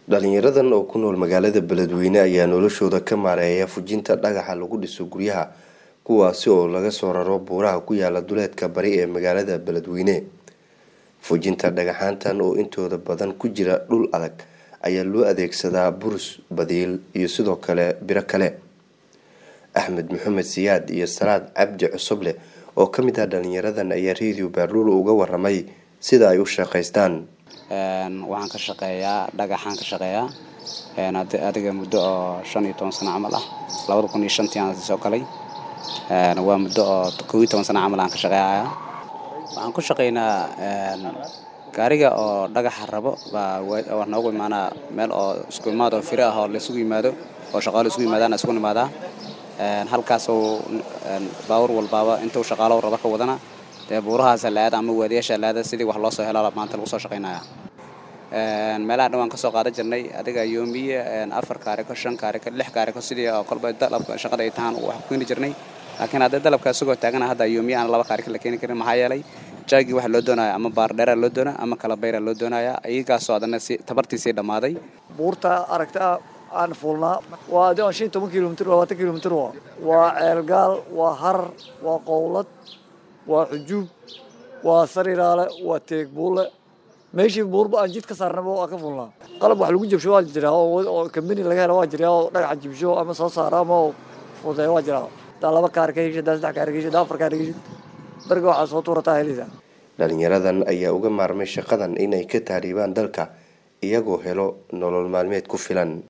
dhalinyaradan oo ku nool magaalada beledweyne ayaa noloshooda ka maareeya fujinta dhagaxa lagu dhiso guryaha kuwaasi oo laga soo raro buuraha ku yaala duleedka bari ee magaalada beledweyne fujinta dhagaxaantan oo intooda badan ku jira dhul adag ayaa loo adeegsadaa burus badiil iyo sidoo kale biro kale axmed maxamed siyaad iyo salaad cabdi cusuble oo ka mid ah dhalinyaradan ayaa radio baaruul uga waramay sida ay u shaqaystaan waxaan ka shaqeeyaa dhagaxaan ka shaqeeyaa adiga muddo oo shan iyo toban sano camal ah labada kun iyo shantii aan soo galay waa muddo oo kow iyo toban sano camal aan ka shaqeeyaa waxaan ku shaqeynaa gaariga oo dhagaxa rabo baa waa noogu imaanaa meel oo isku imaad oo firo ah oo laisugu yimaado oo shaqaalo isugu yimaadaan isugu nimaadaa halkaasoo baawur walbaaba intuu shaqaalo raba ka wadana dee buurahaasa la-aada ama waadiyaasha la-aada sidii wax loo soo helo maanta lagu soo shaqaynaya meelaha dhan waan ka soo qaadan jirnay adiga yoomiye afar kaariko shan kaariko lix kaariko sidii oo kolba dalabka shaqada ay tahaan wax ku keeni jirnay laakiin haddii dalabka isagoo taagana hadda yoomiye aan laba kaariko la keeni karin maxaa yeelay jaagii waxa loo doonaya ama baardheera loo doonaya ama kala bayra loo doonaya iyagaasoo adana si tabartiisii dhammaaday buurta aragta aan fuulnaa waa adi shan toban kilomitr labaatan kilomitr waa ceelgaal waa harar waa qowlad waa xujuub waa sariraale waa teegbuule meeshii buurba aan jid ka saarnaba waa ka fulnaa qalab wax lagu jabsho waa jiraa oo kambani laga hela waa jiraa oo dhagaxa jibsho ama soo saara ama fudeeya waa jiraa hadaa laba kaar ka heshid hadaa saddex kaar ka heshid hadaa afar kaar ka heshid beriga waxaa soo tuurataa helisa dhalinyaradan ayaa uga maarmay shaqadan inay ka taariibaan dalka iyagoo helo nolol maalmeed ku filan